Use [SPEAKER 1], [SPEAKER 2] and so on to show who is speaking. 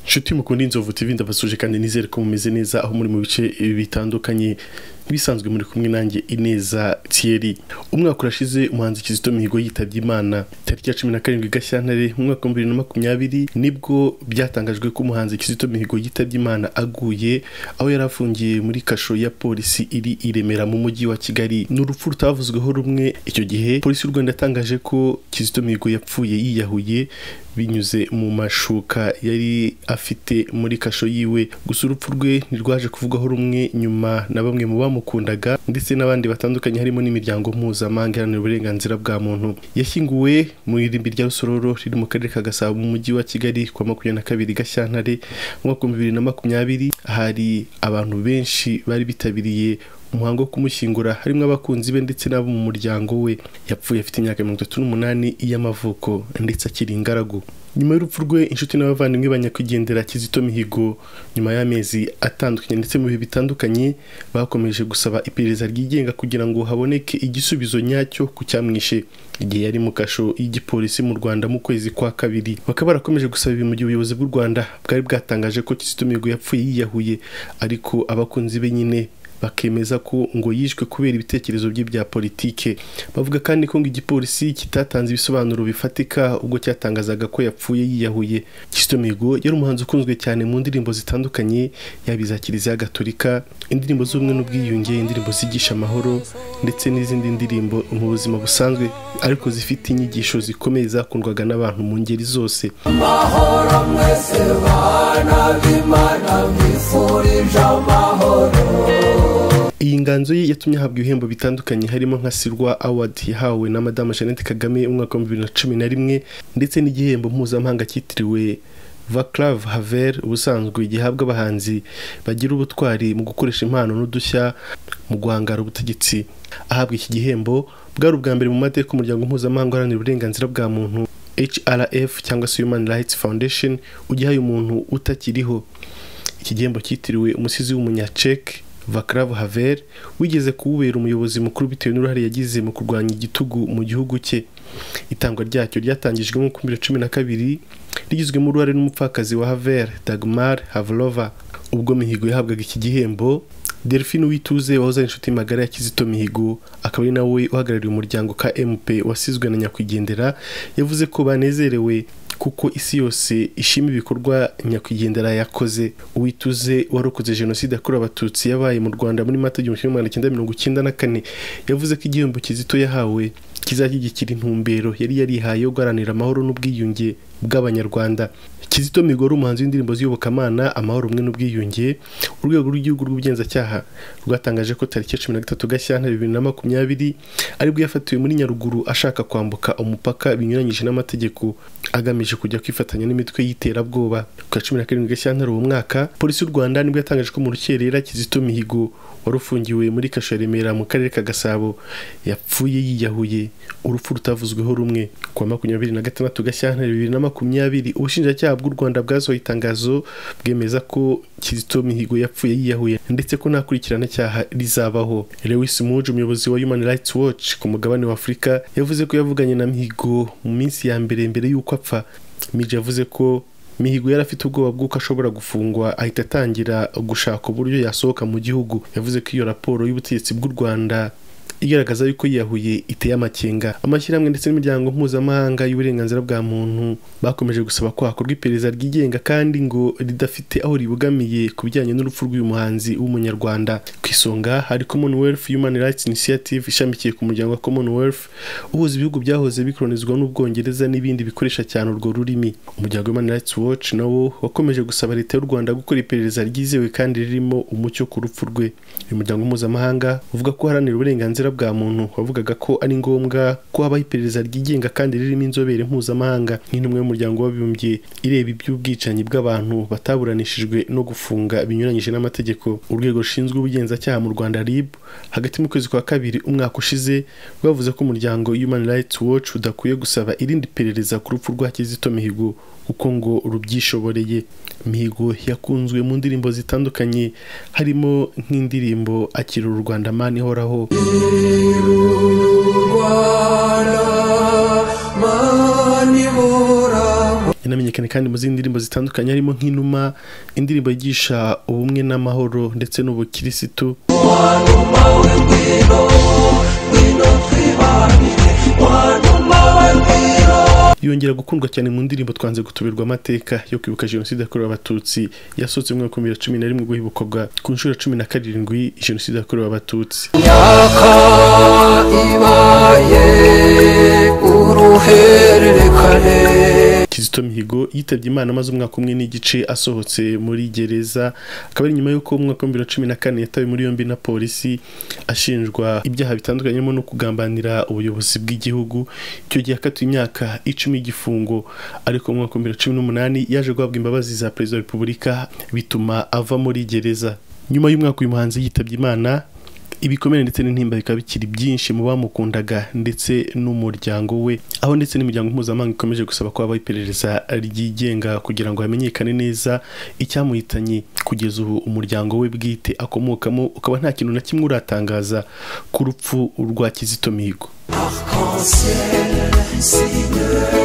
[SPEAKER 1] inshuti mukunda inzovu TV ndabasuje kandi nizere ko mumeze neza aho muri mu bice bitandukanye bisanzwe muri kumwe nanjye Ineza Thierry umwaka urashize umuhanzi Kizito Mihigo yitabye Imana tariki ya 17 Gashyantare mu mwaka wa 2020 nibwo byatangajwe ko umuhanzi Kizito Mihigo yitabye Imana aguye aho yari afungiye muri kasho ya polisi iri i Remera mu mujyi wa Kigali n'urupfu rutavuzweho rumwe icyo gihe polisi y'u Rwanda yatangaje ko Kizito Mihigo yapfuye yiyahuye binyuze mu mashuka yari afite muri kasho yiwe gusa urupfu rwe ntirwaje kuvugwaho rumwe nyuma na bamwe mu bamukundaga ndetse n'abandi batandukanye harimo n'imiryango mpuzamahanga iharanira uburenganzira bwa muntu yashyinguwe mu irimbi rya rusororo riri mu karere ka gasabo mu mujyi wa kigali ku wa makumyabiri na kabiri gashyantare mu mwaka w'ibihumbi bibiri na makumyabiri hari abantu benshi bari bitabiriye umuhango wo kumushyingura harimo abakunzi be ndetse n'abo mu muryango we yapfuye afite imyaka mirongo itatu n'umunani y'amavuko ndetse akiri ingaragu nyuma y'urupfu rwe inshuti n'abavandimwe banyakwigendera kizito mihigo nyuma y'amezi atandukanye ndetse mu bihe bitandukanye bakomeje gusaba iperereza ryigenga kugira ngo haboneke igisubizo nyacyo ku cyamwishe igihe yari mu kasho y'igipolisi mu rwanda mu kwezi kwa kabiri bakaba barakomeje gusaba ibi mu gihe ubuyobozi bw'u rwanda bwari bwatangaje ko kizito mihigo yapfuye yiyahuye ariko abakunzi be nyine bakemeza ko ngo yishwe kubera ibitekerezo bye bya politike bavuga kandi ko ngo igipolisi kitatanze ibisobanuro bifatika ubwo cyatangazaga ko yapfuye yiyahuye Kizito Mihigo yari umuhanzi ukunzwe cyane mu ndirimbo zitandukanye yaba iza kiliziya gatolika indirimbo z'ubumwe n'ubwiyunge indirimbo zigisha amahoro ndetse n'izindi ndirimbo mu buzima busanzwe ariko zifite inyigisho zikomeye zakundwaga n'abantu mu ngeri zose
[SPEAKER 2] amahoro mwese bana b'imana mwifurije amahoro
[SPEAKER 1] iyi nganzo ye yatumye ahabwa ibihembo bitandukanye harimo nka Silwa Award yahawe na Madame Jeannette Kagame umwaka wa 2011 ndetse n'igihembo mpuzamahanga cyitiriwe Vaclav Havel ubusanzwe gihabwa abahanzi bagira ubutwari mu gukoresha impano n'udushya mu guhangara ubutegetsi ahabwa iki gihembo bwari ubwa mbere mu mateka umuryango mpuzamahanga uharanira uburenganzira bwa muntu HRF cyangwa se Human Rights Foundation ugihaye umuntu utakiriho iki gihembo cyitiriwe umusizi w'umunyacek Vaclav Havel wigeze kuwubera umuyobozi mukuru bitewe n'uruhare yagize mu kurwanya igitugu mu gihugu cye itangwa ryacyo ryatangijwe mu 2012 rigizwemo uruhare n'umupfakazi wa Havel Dagmar Havlova ubwo mihigo yahabwaga iki gihembo Delphine Uwituze wahoze ari inshuti magara ya Kizito Mihigo akaba ari nawe uhagarariye umuryango KMP wasizwe na nyakwigendera yavuze ko banezerewe kuko isi yose ishima ibikorwa nyakwigendera yakoze uwituze warokoze jenoside yakorewe abatutsi yabaye mu rwanda muri mata igihumbi kimwe magana cyenda mirongo icyenda na kane yavuze ko igihembo kizito yahawe kizashyigikira intumbero yari yarihaye yo guharanira amahoro n'ubwiyunge bw'abanyarwanda kizito mihigo ari umuhanzi w'indirimbo z'iyobokamana amahoro rumwe n'ubwiyunge urwego rw'igihugu rw'ubugenzacyaha rwatangaje ko tariki ya cumi na gatatu gashyantare bibiri na makumyabiri aribwo yafatiwe muri nyaruguru ashaka kwambuka umupaka binyuranyije n'amategeko agamije kujya kwifatanya n'imitwe y'iterabwoba ku ya cumi na karindwi gashyantare uwo mwaka polisi y'u rwanda nibwo yatangaje ko mu rukerera kizito mihigo wari ufungiwe muri kasho ya remera mu karere ka gasabo yapfuye yiyahuye urupfu rutavuzweho rumwe ku wa makumyabiri na gatandatu gashyantare bibiri na makumyabiri ubushinjacyaha bw'u rwanda bwasohoye itangazo bwemeza ko kizito mihigo yapfuye yiyahuye ndetse ko nta cyaha rizabaho lewis muji umuyobozi wa human rights watch ku mugabane w'afurika yavuze ko yavuganye na mihigo mu minsi ya mbere mbere y'uko apfa miji yavuze ko mihigo yari afite ubwoba bw'uko ashobora gufungwa ahita atangira gushaka uburyo yasohoka mu gihugu yavuze ko iyo raporo y'ubutegetsi bw'u rwanda igaragaza yuko yiyahuye iteye amakenga amashyirahamwe ndetse n'imiryango mpuzamahanga y'uburenganzira bwa muntu bakomeje gusaba ko hakorwa iperereza ryigenga kandi ngo ridafite aho ribogamiye ku bijyanye n'urupfu rw'uyu muhanzi w'umunyarwanda ku isonga hari commonwealth human rights initiative ishamikiye ku muryango wa commonwealth uhuza ibihugu byahoze bikolonizwa n'ubwongereza n'ibindi bikoresha cyane urwo rurimi umuryango human rights watch nawo wakomeje gusaba leta y'u rwanda gukora iperereza ryizewe kandi ririmo umucyo ku rupfu rwe uyu muryango mpuzamahanga uvuga ko uharanira uburenganzira uburenganzira bwa muntu wavugaga ko ari ngombwa ko habaho iperereza ryigenga kandi ririmo inzobere mpuzamahanga nk'intumwe y'umuryango w'abibumbye ireba iby'ubwicanyi bw'abantu bataburanishijwe no gufunga binyuranyije n'amategeko urwego rushinzwe ubugenzacyaha mu rwanda rib hagati mu kwezi kwa kabiri umwaka ushize rwavuze ko umuryango human rights watch udakwiye gusaba irindi perereza ku rupfu rwa kizito mihigo kuko ngo rubyishoboreye mihigo yakunzwe mu ndirimbo zitandukanye harimo nk'indirimbo akira u rwanda mani ihoraho
[SPEAKER 2] Rwanda, mani bora
[SPEAKER 1] yanamenyekanye kandi mu zindi ndirimbo zitandukanye harimo nk'inuma indirimbo yigisha ubumwe n'amahoro ndetse n'ubukirisitu
[SPEAKER 2] wanuma we ngwino ngwino twibanire wanuma we ngwino
[SPEAKER 1] yongera gukundwa cyane mu ndirimbo twanze gutuberwa amateka yo kwibuka jenoside yakorewe abatutsi yasohotse mu mwaka wa bibiri na cumi na rimwe guhibukwa ku nshuro ya cumi na karindwi jenoside yakorewe abatutsi
[SPEAKER 2] myaka ibaye uruhererekane
[SPEAKER 1] kizito mihigo yitabye imana amaze umwaka umwe n'igice asohotse muri gereza akaba ari nyuma y'uko mu mwaka wa bibiri na cumi na kane yatawe muri yombi na polisi ashinjwa ibyaha bitandukanye harimo no kugambanira ubuyobozi bw'igihugu icyo gihe akatiwe imyaka icumi y'igifungo ariko mu mwaka wa bibiri na cumi n'umunani yaje guhabwa imbabazi za perezida wa repubulika bituma ava muri gereza nyuma y'umwaka uyu muhanzi yitabye imana ibikomere ndetse n'intimba bikaba bikiri byinshi mu bamukundaga ndetse n'umuryango we aho ndetse n'imiryango mpuzamahanga ikomeje gusaba ko habaho iperereza ryigenga kugira ngo hamenyekane neza icyamuhitanye kugeza ubu umuryango we bwite akomokamo ukaba nta kintu na kimwe uratangaza ku rupfu rwa kizito mihigo
[SPEAKER 2] arc-en-ciel Seigneur